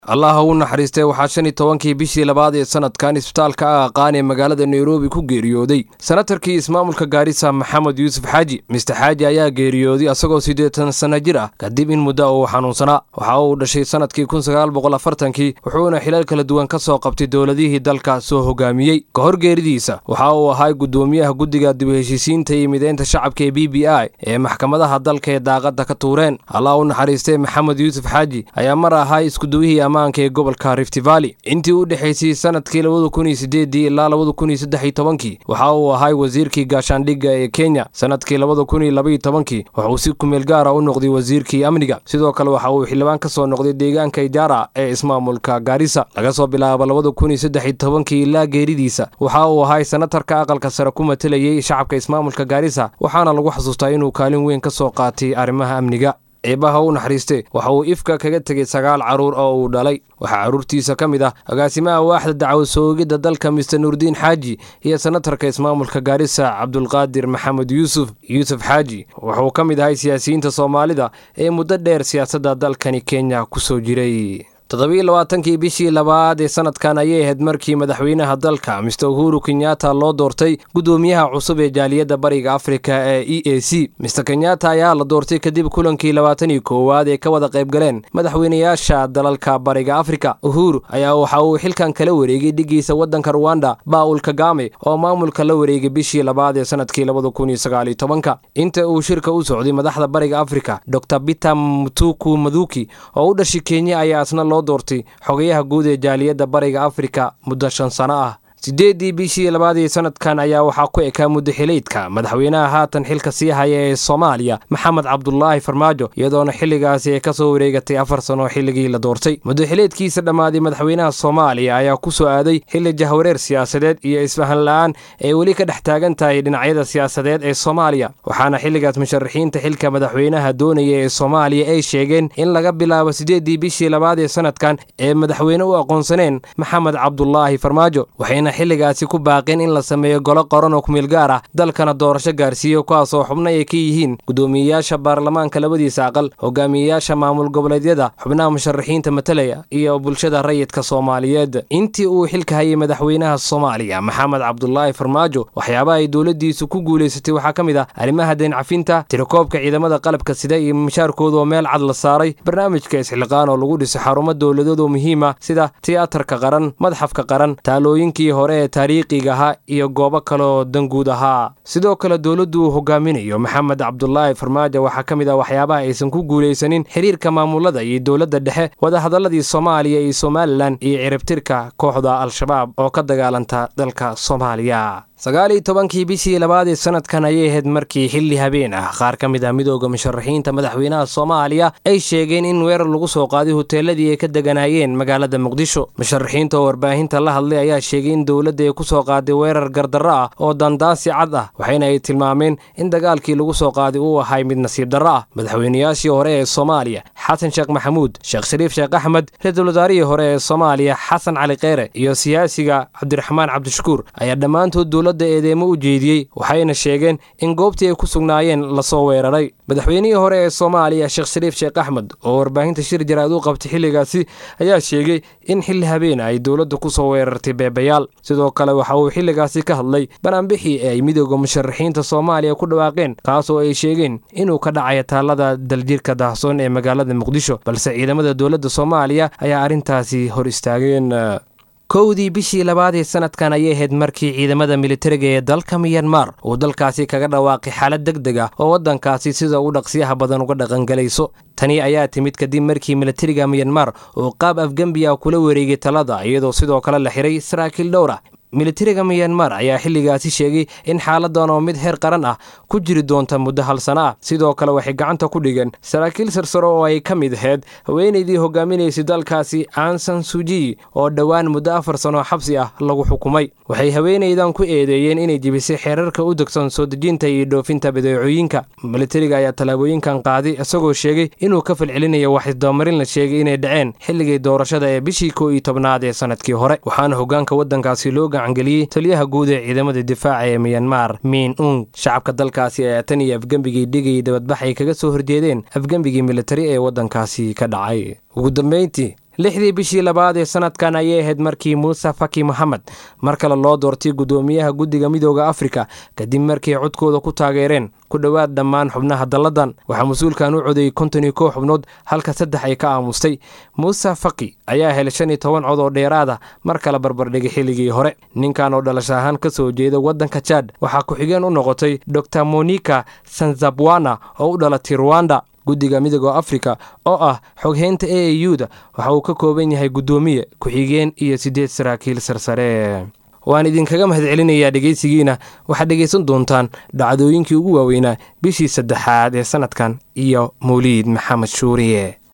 allah ha u naxariistay waxaa shan iyo tobankii bishii labaad ee sanadkan isbitaalka ah aqaan ee magaalada nairobi ku geeriyooday senatarkii ismaamulka gaarisa maxamed yuusuf xaaji mister xaaji ayaa geeriyooday asagoo siddeetan sanno jir ah kadib in muddo uu xanuunsanaa waxa uu dhashay sannadkii kun sagaal boqol afartankii wuxuuna xilal kala duwan ka soo qabtay dowladihii dalka soo hogaamiyey ka hor geeridiisa waxa uu ahay guddoomiyaha guddiga dib u heshiisiinta iyo mideynta shacabka ee b b i ee maxkamadaha dalka ee daaqadda ka tuureen allah u naxariistay maxamed yuusuf xaaji ayaa mar ahay iskuduwihii ammaanka ee gobolka rift valley intii u dhexaysay sanadkii labada kun iyo sideedii ilaa labada kun iyo saddex iyo tobankii waxa uu ahay wasiirkii gaashaandhigga ee kenya sanadkii labada kun iyo labaiyo tobankii wuxuu si kumeel gaara u noqday wasiirkii amniga sidoo kale waxa uu xildhibaan ka soo noqday deegaanka ijaara ee ismaamulka gaarisa laga soo bilaabo labada kun iyo saddex iyo tobankii ilaa geeridiisa waxa uu ahay senatarka aqalka sare ku matelayey shacabka ismaamulka gaarisa waxaana lagu xasuustaa inuu kaalin weyn ka soo qaatay arrimaha amniga eebbaha u naxariiste waxa uu ifka kaga tegey sagaal carruur oo uu dhalay waxaa carruurtiisa ka mid ah agaasimaha waaxda dacwo soogidda dalka mister nuurdiin xaaji iyo senatarka ismaamulka gaarisa cabdulqaadir maxamed yuusuf yuusuf xaaji wuxuu ka mid ahay siyaasiyiinta soomaalida ee muddo dheer siyaasadda dalkani kenya ku soo jiray toddobiiyo labaatankii bishii labaad ee sanadkan ayay ahayd markii madaxweynaha dalka mister uhuru kenyatta loo doortay guddoomiyaha cusub ee jaaliyadda bariga afrika ee e a c mister kenyatta ayaa la doortay kadib kulankii labaatan iyo koowaad ee ka wada qaybgaleen madaxweynayaasha dalalka bariga afrika uhuru ayaa waxa uu xilkan kala wareegay dhigiisa waddanka ruwanda baul kagame oo maamulka la wareegay bishii labaad ee sanadkii labada kun iyo sagaaliyo tobanka inta uu shirka u socday madaxda bariga afrika dor bita mutuku maduki oo u dhashay kenya ayaa isna loo doortay xogayaha guud ee jaaliyadda bariga afrika muddo shan sano ah siddeeddii bishii labaadii sanadkan ayaa waxaa ku ekaa muddo xileydka madaxweynaha haatan xilka sii haya ee soomaaliya maxamed cabdulaahi farmaajo iyadoona xilligaasi ay ka soo wareegatay afar sano xilligii la doortay muddo xileedkiisa dhammaaday madaxweynaha soomaaliya ayaa ku soo aaday xilli jahwareer siyaasadeed iyo isfahan la-aan ee weli ka dhex taagan tahay dhinacyada siyaasadeed ee soomaaliya waxaana xilligaas musharaxiinta xilka madaxweynaha doonaya ee soomaaliya ay sheegeen in laga bilaabo siddeeddii bishii labaad ee sanadkan ee madaxweyne u aqoonsaneen maxamed cabdulaahi farmaajo xilligaasi ku baaqeen in la sameeyo golo qoran oo kumeel gaar ah dalkana doorasho gaarsiiyo kuwaas oo xubno ay ka yihiin guddoomiyeyaasha baarlamaanka labadiisa aqal hogaamiyeyaasha maamul goboleedyada xubnaha musharaxiinta matalaya iyo bulshada rayidka soomaaliyeed intii uu xilka hayay madaxweynaha soomaaliya maxamed cabdulaahi farmaajo waxyaabaha ay dowladdiisu ku guulaysatay waxaa ka mid ah arrimaha deencafinta tirakoobka ciidamada qalabka sida iyo mishaarkooda oo meel cad la saaray barnaamijka isxilqaan oo lagu dhisay xarumo dowladood oo muhiima sida tiyaatarka qaran madxafka qaran taalooyinkii hore ee taariikhiga ahaa iyo goobo kaleoo danguud ahaa sidoo kale dowladdu uu hogaaminayo maxamed cabdulaahi farmaajo waxaa ka mid ah waxyaabaha aysan ku guulaysanin xiriirka maamulada iyo dowladda dhexe wadahadaladii soomaaliya iyo somalilan iyo ciribtirka kooxda al-shabaab oo ka dagaalanta dalka soomaaliya sagaal iyo tobankii bishii labaad ee sanadkan ayay ahayd markii xilli habeen ah qaar ka mid ah midooda musharaxiinta madaxweynaha soomaaliya ay sheegeen in weerar lagu soo qaaday hoteeladii ay ka deganaayeen magaalada muqdisho musharaxiinta oo warbaahinta la hadlay ayaa sheegay in dowladda ay ku soo qaaday weerar gardarro ah oo dandaansi cad ah waxayna ay tilmaameen in dagaalkii lagu soo qaaday uu ahay mid nasiib darro ah madaxweynayaashii hore ee soomaaliya xasan sheekh maxamuud sheekh shariif sheekh axmed ra-iisul wasaarihii hore ee soomaaliya xasan cali kheyre iyo siyaasiga cabdiraxmaan cabdishakuur ayaa dhammaantood eedeemo u jeediyey waxayna sheegeen in goobtii ay ku sugnaayeen lasoo weeraray madaxweynihii hore ee soomaaliya sheekh shariif sheekh axmed oo warbaahinta shir jaraad u qabtay xilligaasi ayaa sheegay in xilli habeena ay dowladda ku soo weerartay beebayaal sidoo kale waxa uu xilligaasi ka hadlay banaanbixii ee ay midooda musharaxiinta soomaaliya ku dhawaaqeen kaasoo ay sheegeen inuu ka dhacayo taallada daljirka daahsoon ee magaalada muqdisho balse ciidamada dowladda soomaaliya ayaa arrintaasi hor istaageen kowdii bishii labaad ee sanadkan ayay ahayd markii ciidamada militariga ee dalka miyanmar uu dalkaasi kaga dhawaaqay xaalad deg deg ah oo waddankaasi sida ugu dhaqsiyaha badan uga dhaqangelayso tani ayaa timid kadib markii militariga miyanmar uu qaab afgembiya kula wareegay talada iyadoo sidoo kale la xiray saraakiil dhowr ah militariga miyanmar ayaa xilligaasi sheegay in xaaladan oo mid heer qaran ah ku jiri doonta muddo hal sano ah sidoo kale waxay gacanta ku dhigeen saraakiil sarsaro oo ay ka mid ahayd haweenaydii hogaaminaysay dalkaasi ansan suji oo dhowaan muddo afar sano xabsi ah lagu xukumay waxay haweenaydan ku eedeeyeen inay jebisay xeerarka u degsan soo dejinta iyo dhoofinta badeecooyinka militariga ayaa tallaabooyinkan qaaday isagoo sheegay inuu ka falcelinayo wax isdabamarin la sheegay inay dhaceen xilligii doorashada ee bishii kow iyo tobnaad ee sanadkii hore waxaana hogaanka waddankaasi loo gacangeliyey taliyaha guud ee ciidamada difaaca ee miyanmar miin ung shacabka dalkaasi ayaa tan iyo afgembigii dhigayay dabadbax ay kaga soo horjeedeen afgembigii militari ee waddankaasi ka dhacay ugu dambeyntii lixdii bishii labaad ee sanadkan ayay ahayd markii muuse faki moxamed mar kale loo doortay guddoomiyaha guddiga midooda afrika kadib markii codkooda ku taageereen ku dhowaad dhammaan xubnaha dalladan waxaa mas-uulkan u codeeyey konton iyo kow xubnood halka saddex ay ka aamustay muuse faki ayaa helay shan iyo toban cod oo dheeraada mar kale barbardhigay xilligii hore ninkan oo dhalasho ahaan ka soo jeeda waddanka jaad waxaa ku-xigeen u noqotay dor monika sanzabwana oo u dhalatay ruwanda guddiga midooda afrika oo ah xogheynta a a u da waxa uu ka kooban yahay guddoomiye ku-xigeen iyo siddeed saraakiil sarsare waan idinkaga mahadcelinayaa dhegaysigiina waxaad dhegaysan doontaan dhacdooyinkii ugu waaweynaa bishii saddexaad ee sannadkan iyo mawliid maxamed shuuriye